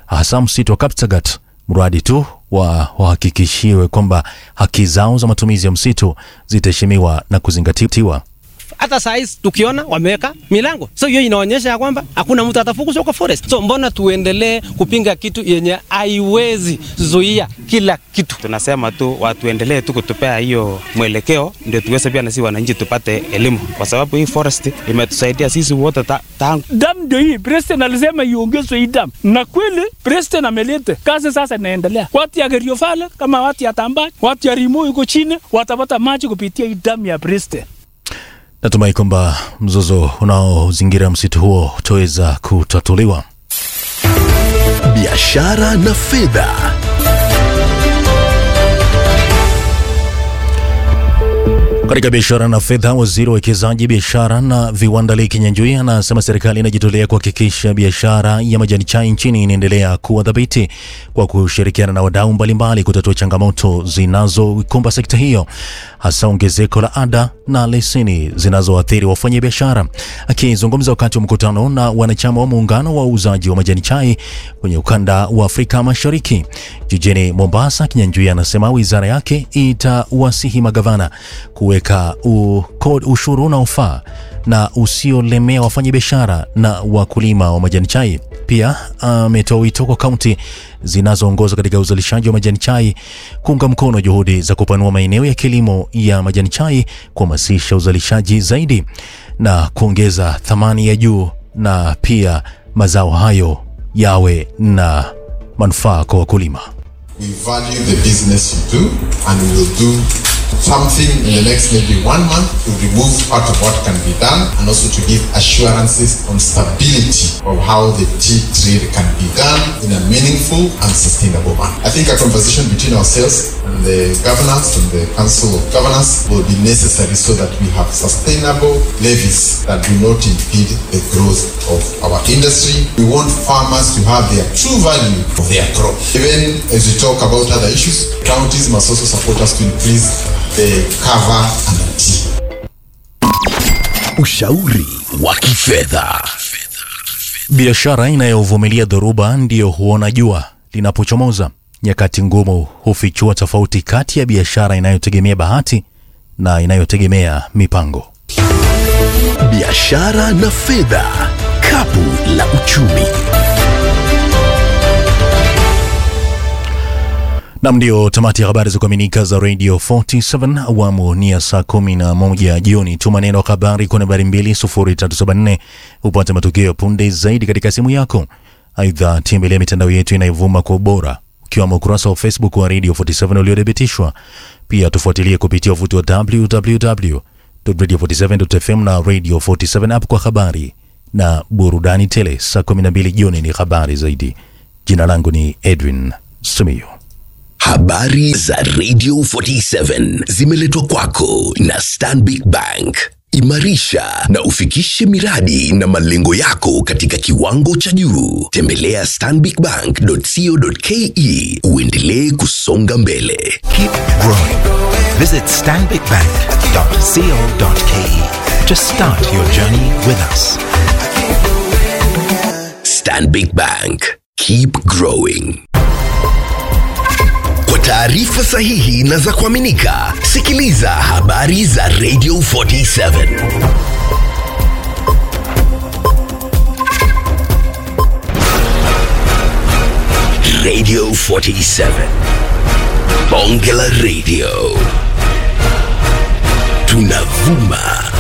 hasa msitu wa Kaptagat, mradi tu wa wahakikishiwe kwamba haki zao za matumizi ya msitu zitaheshimiwa na kuzingatiwa. hata saa hizi tukiona wameweka milango, so hiyo inaonyesha ya kwamba hakuna mtu atafukuzwa kwa forest. So mbona tuendelee kupinga kitu yenye haiwezi zuia kila kitu? Tunasema tu watuendelee tu kutupea hiyo mwelekeo, ndio tuweze pia na sisi wananchi tupate elimu, kwa sababu hii forest imetusaidia sisi wote ta, tangu Dam ndio hii, president alisema iongezwe hii dam, na kweli president ameleta kazi. Sasa inaendelea, watu ya Keriofale kama watu ya Tambach, watu ya Rimo iko chini, watapata maji kupitia hii dam ya president. Natumai kwamba mzozo unaozingira msitu huo utaweza kutatuliwa. biashara na fedha. Katika biashara na fedha, waziri wa uwekezaji, biashara na viwanda Lee Kinyanjui anasema serikali inajitolea kuhakikisha biashara ya majani chai nchini inaendelea kuwa dhabiti kwa kushirikiana na wadau mbalimbali kutatua changamoto zinazoikumba sekta hiyo, hasa ongezeko la ada na leseni zinazoathiri wafanyabiashara. Akizungumza wakati wa mkutano na wanachama wa muungano wa uuzaji wa majani chai kwenye ukanda wa Afrika Mashariki jijini Mombasa, Kinyanjui anasema wizara yake itawasihi magavana kuweka u- kod- ushuru unaofaa na usiolemea wafanyabiashara na wakulima wa majani chai. Pia ametoa wito kwa kaunti zinazoongoza katika uzalishaji wa majani chai kuunga mkono juhudi za kupanua maeneo ya kilimo ya majani chai, kuhamasisha uzalishaji zaidi na kuongeza thamani ya juu, na pia mazao hayo yawe na manufaa kwa wakulima. We value the business you do and we will do something in the next maybe one month to remove part of what can be done and also to give assurances on stability of how the tea trade can be done in a meaningful and sustainable manner. I think a conversation between ourselves and the governance and the council of governance will be necessary so that we have sustainable levies that do not impede the growth of our industry. We want farmers to have their true value of their crop. Even as we talk about other issues, counties must also support us to increase the cover under tea. Ushauri wa kifedha. Biashara inayovumilia dhoruba ndiyo huona jua linapochomoza. Nyakati ngumu hufichua tofauti kati ya biashara inayotegemea bahati na inayotegemea mipango. Biashara na fedha. Kapu la uchumi. Nam, ndio tamati ya habari za kuaminika za Radio 47 awamu ni ya saa 11 jioni. Tuma neno habari kwa nambari 20374 upate matukio punde zaidi katika simu yako. Aidha, tembelea mitandao yetu inayovuma kwa ubora ukiwemo ukurasa wa Facebook wa Radio 47 uliothibitishwa. Pia tufuatilie kupitia uvuti wa www.radio47.fm na Radio 47 app kwa habari na burudani tele. Saa 12 jioni ni habari zaidi. Jina langu ni Edwin Simiyu. Habari za Radio 47 zimeletwa kwako na Stanbic Bank. Imarisha na ufikishe miradi na malengo yako katika kiwango cha juu. Tembelea stanbicbank.co.ke uendelee kusonga mbele. Keep growing. Visit stanbicbank.co.ke to start your journey with us. Stanbic Bank. Keep growing. Kwa taarifa sahihi na za kuaminika, sikiliza habari za Radio 47. Radio 47. Bonge la Radio. Tunavuma